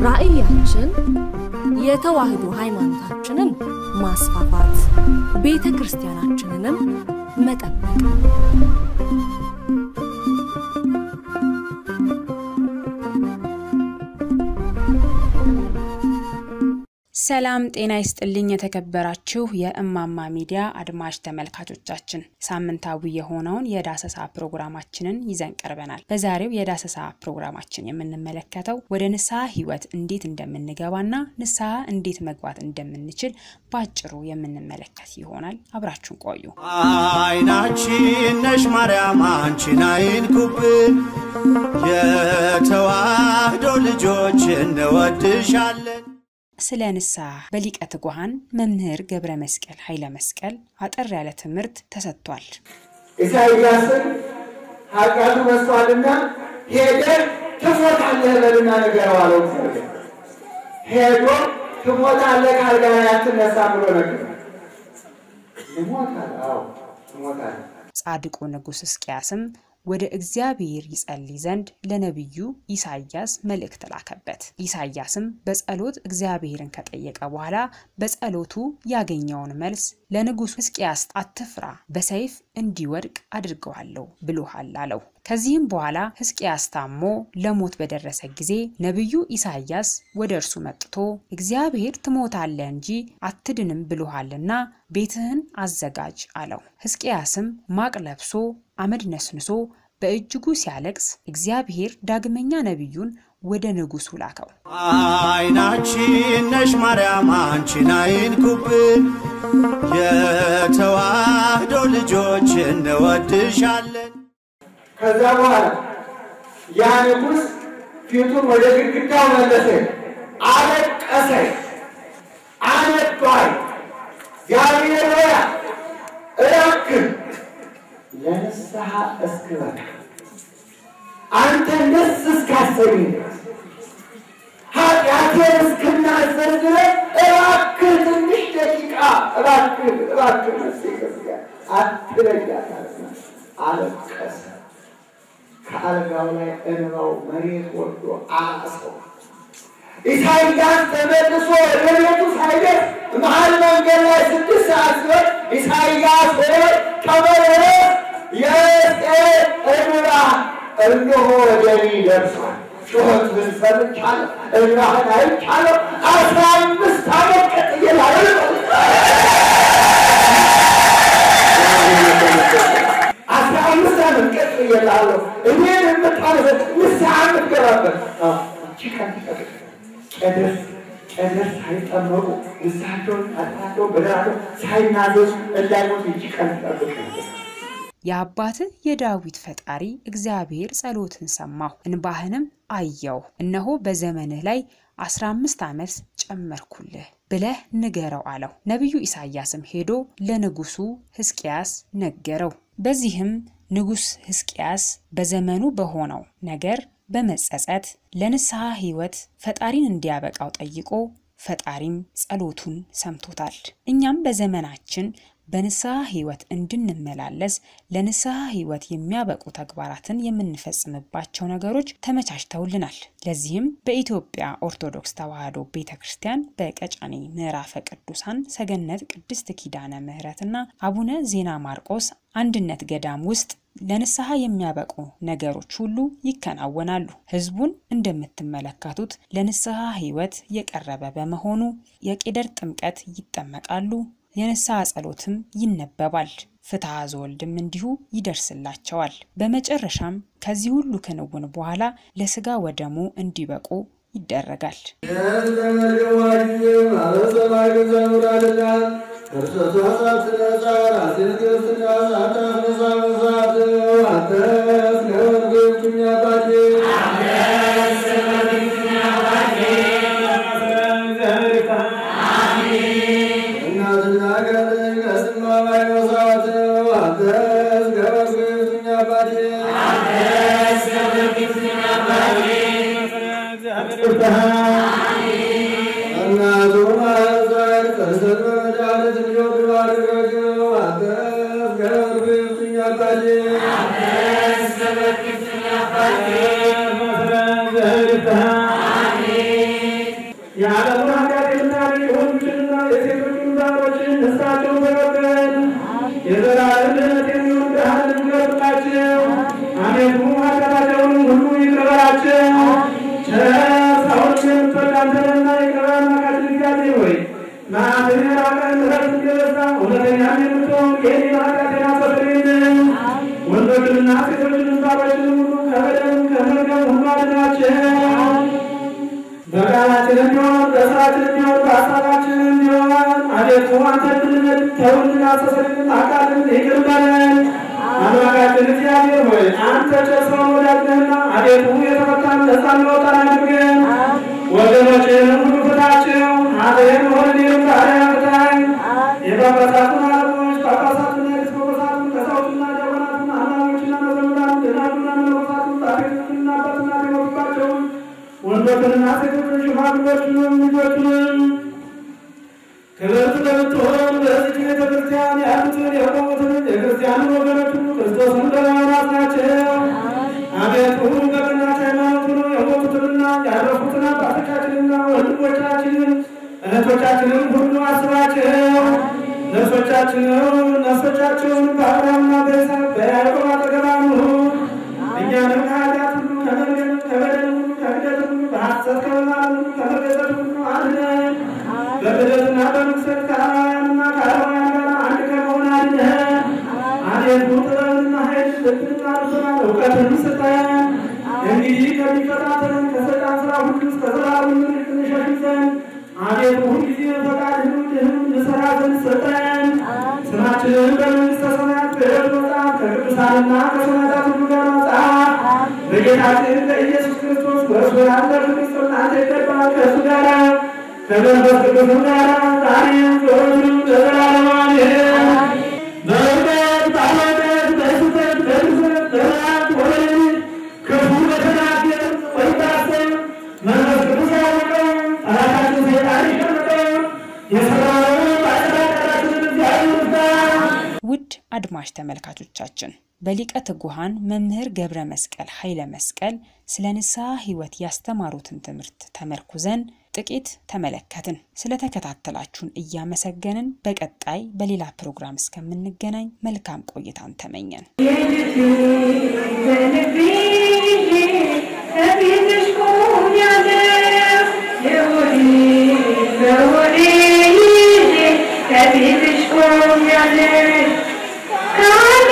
ራዕያችን የተዋህዶ ሃይማኖታችንን ማስፋፋት፣ ቤተ ክርስቲያናችንንም መጠበቅ ሰላም ጤና ይስጥልኝ። የተከበራችሁ የእማማ ሚዲያ አድማጭ ተመልካቾቻችን ሳምንታዊ የሆነውን የዳሰሳ ፕሮግራማችንን ይዘን ቀርበናል። በዛሬው የዳሰሳ ፕሮግራማችን የምንመለከተው ወደ ንስሐ ሕይወት እንዴት እንደምንገባና ንስሐ እንዴት መግባት እንደምንችል በአጭሩ የምንመለከት ይሆናል። አብራችሁን ቆዩ። አይናችን ነሽ ማርያም አንቺን አይንኩብን፣ የተዋህዶ ልጆች እንወድሻለን። ስለ ንስሐ በሊቀ ትጉሃን መምህር ገብረ መስቀል ኃይለ መስቀል አጠር ያለ ትምህርት ተሰጥቷል። ኢሳይያስን ኃጢአቱ መስቷልና ሄደህ ትሞታለህ በልና ንገረው አለው። እግዚአብሔር ሄዶ ትሞታለህ ካልጋ ላይ አትነሳም ብሎ ነገር ይሞታል። አዎ ትሞታለህ። ጻድቁ ንጉሥ ሕዝቅያስም ወደ እግዚአብሔር ይጸልይ ዘንድ ለነቢዩ ኢሳይያስ መልእክት ላከበት። ኢሳይያስም በጸሎት እግዚአብሔርን ከጠየቀ በኋላ በጸሎቱ ያገኘውን መልስ ለንጉሥ ሕዝቅያስ አትፍራ፣ በሰይፍ እንዲወድቅ አድርገዋለሁ ብሎሃል አለው። ከዚህም በኋላ ሕዝቅያስ ታሞ ለሞት በደረሰ ጊዜ ነቢዩ ኢሳይያስ ወደ እርሱ መጥቶ እግዚአብሔር ትሞታለህ እንጂ አትድንም ብሎሃልና ቤትህን አዘጋጅ አለው። ሕዝቅያስም ማቅ ለብሶ አመድ ነስንሶ በእጅጉ ሲያለቅስ እግዚአብሔር ዳግመኛ ነቢዩን ወደ ንጉሡ ላከው። አይናችን ነሽ ማርያም አንቺን አይንኩብን፣ የተዋህዶ ልጆች እንወድሻለን። ከዛ በኋላ ያ ንጉሥ ፊቱን ወደ ግድግዳው መለሰ፣ አለቀሰ፣ አነባይ እግዚአብሔር ሆይ እባክህ ለንስሐ እስክበቃ አንተ ደስ እስካሰኝ ድረስ ኃጢአቴን እስክናዘር ድረስ እባክህ ትንሽ ደቂቃ እባክህ እባክህ ነፍሴ ክርስቲያን አትለያት አለና አለቀሰ። ከአልጋው ላይ እንባው መሬት ወርዶ አሰው። ኢሳይያስ ተመልሶ ወደ ቤቱ ሳይደርስ መሀል መንገድ ላይ ስድስት ሰዓት ሲሆን ኢሳይያስ ሆይ ተመለስ፣ የሕዝቅኤል እንባ እነሆ ወደ እኔ ደርሷል። ጩኸትህን ሰምቻለሁ፣ እንባህን አይቻለሁ። አስራ አምስት ዓመት ቀጥዬ አስራ አምስት ዓመት ቀጥዬልሃለሁ። እኔን የምታነሰ ንስሐ የምትገባበት እቺ ቀን ትጠብቅ ቄደስ ቄደስ ሳይጠመቁ ንስሐቸውን አጥናቸው በደራቸው ሳይናዘዙ እንዳይሞቱ እቺ ቀን ትጠብቅ ነበር። የአባትህ የዳዊት ፈጣሪ እግዚአብሔር ጸሎትን ሰማሁ፣ እንባህንም አየሁ። እነሆ በዘመንህ ላይ አስራ አምስት ዓመት ጨመርኩልህ ብለህ ንገረው አለው። ነቢዩ ኢሳይያስም ሄዶ ለንጉሡ ሕዝቅያስ ነገረው። በዚህም ንጉሥ ሕዝቅያስ በዘመኑ በሆነው ነገር በመጸጸት ለንስሐ ሕይወት ፈጣሪን እንዲያበቃው ጠይቆ ፈጣሪም ጸሎቱን ሰምቶታል። እኛም በዘመናችን በንስሐ ሕይወት እንድንመላለስ ለንስሐ ሕይወት የሚያበቁ ተግባራትን የምንፈጽምባቸው ነገሮች ተመቻችተውልናል። ለዚህም በኢትዮጵያ ኦርቶዶክስ ተዋሕዶ ቤተ ክርስቲያን በቀጨኔ ምዕራፈ ቅዱሳን ሰገነት ቅድስት ኪዳነ ምሕረትና አቡነ ዜና ማርቆስ አንድነት ገዳም ውስጥ ለንስሐ የሚያበቁ ነገሮች ሁሉ ይከናወናሉ። ሕዝቡን እንደምትመለከቱት ለንስሐ ሕይወት የቀረበ በመሆኑ የቄደር ጥምቀት ይጠመቃሉ። የንስሐ ጸሎትም ይነበባል። ፍትሐ ዘወልድም እንዲሁ ይደርስላቸዋል። በመጨረሻም ከዚህ ሁሉ ክንውን በኋላ ለስጋ ወደሙ እንዲበቁ ይደረጋል። አሜን። አቤቱ ኃጢአታቸውን ሁሉ ይቅር በላቸው። ቸር ሰውን የምትወድ አንተ ነህና ይቅር በለን አምላካችን እግዚአብሔር ሆይ መዓትህ የራቀ ምሕረትህ የበዛ እውነተኛም የምትሆን የእኔን ኃጢአቴን አስተሰርይልኝ። ወንዶችንና ሴቶችንም ባሮችንም ሁሉ ከበደልም ከመርገም ሁሉ አድናቸው። በቃላችንም ቢሆን በስራችንም ቢሆን በሀሳባችንም ቢሆን አቤቱ አንተ እንድንበድል ተውን አስተሰርይልን ኃጢአትን ይቅር በለን። አምላካችን እግዚአብሔር ሆይ አንተ ቸር ሰውን ወዳጅ ነህና አቤቱ የተፈታን ነፃ እንወጣን አድርገን። ወገኖችንም ሁሉ ፍታቸው፣ ኃጥአን ወንድም ባሪያ ፍታኝ። የጳጳሳቱን አለቆች ጳጳሳቱን፣ ኤጲስቆጶሳቱን፣ ቀሳውስትና ዲያቆናቱን፣ አማኞችና መዘምራኑን፣ ደናግሉንና መነኮሳቱን፣ ጻድቃንና አባትና የሞቱባቸውን ወንዶችንና ሴቶችን ሽማግሎችንም ልጆችንም ክብርት ለምትሆን በዚች ቤተ ክርስቲያን ያሉትን የቆሙትን የክርስቲያንን ወገኖች ሁሉ ክርስቶስን በማምራት ናቸው። አቤቱ በቀናች ሃይማኖት ሆነው የሞቱትንና ያረፉትን አባቶቻችንና ወንድሞቻችንን እህቶቻችንን ሁሉ አስባቸው። ነፍሶቻችንን ነፍሶቻቸውን በአብርሃምና በይስሐቅ በያዕቆብ አጠገብ አኑር። እኛንም ከኃጢአት ሁሉ ከመርገም ከበደል ሁሉ ከክደት ሁሉ በሐሰት ከመማል ሁሉ ከመገዘት ሁሉ አድነን። በክደትና በርኩሰት ከአማውያንና ከአረማውያን ጋር አንድ ከመሆን አድነን። አቤቱ ጥበብንና ኃይል ልብንና ልቦናን እውቀትን ስጠን። እንግዲህ ከሚፈታተንን ከሰይጣን ሥራ ሁሉ እስከ ዘላለሙ እንሸሽ ዘንድ አቤቱ ሁልጊዜ ፈቃድህን ወድህን እንሠራ ዘንድ ስጠን። ስማችንን በመንግሥተ ሰማያት በሕይወት መጽሐፍ ከቅዱሳንና ከሰማዕታት ሁሉ ጋር መጽሐፍ በጌታችን በኢየሱስ ክርስቶስ በእርሱ ያለ ፍቅር ጽናት ይገባል ከእሱ ጋር ከመንፈስ ቅዱስም ጋር ዛሬም ዘወትርም ለዘላለሙ አሜን። በእውነት በኃጢአት በስህተት በርኵሰት በመዓት ወይም ክፉ በተናገር ወይም ባሰብ መንፈስ ቅዱስ ያወቀው ጠላታችን ሰይጣን ይሸምቀው የሠራነውን በአጭር ቃላችንን እግዚአብሔር ይፍታ። ውድ አድማጭ ተመልካቾቻችን በሊቀ ትጉሃን መምህር ገብረ መስቀል ኃይለ መስቀል ስለ ንስሐ ሕይወት ያስተማሩትን ትምህርት ተመርኩዘን ጥቂት ተመለከትን። ስለተከታተላችሁን እያመሰገንን በቀጣይ በሌላ ፕሮግራም እስከምንገናኝ መልካም ቆይታን ተመኘን። ከቤትሽ ቆም ያለሽ